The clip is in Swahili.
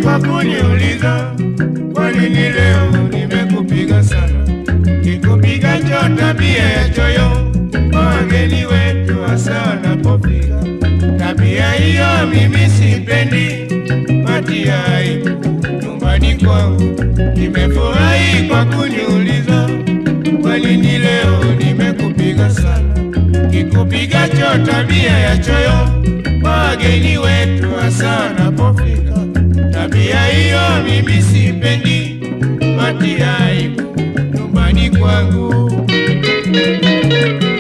kwa kuniuliza kwa nini leo nimekupiga sana. Kikupiga cho tabia ya choyo kwa wageni wetu hasa wanapofika. Tabia hiyo mimi sipendi, matia aibu nyumbani kwangu. Nimefurahi kwa kuniuliza kwa nini leo nimekupiga sana. Kikupiga cho tabia ya choyo kwa wageni wetu hasa wanapofika. Tabia hiyo mimi sipendi, matia aibu nyumbani kwangu.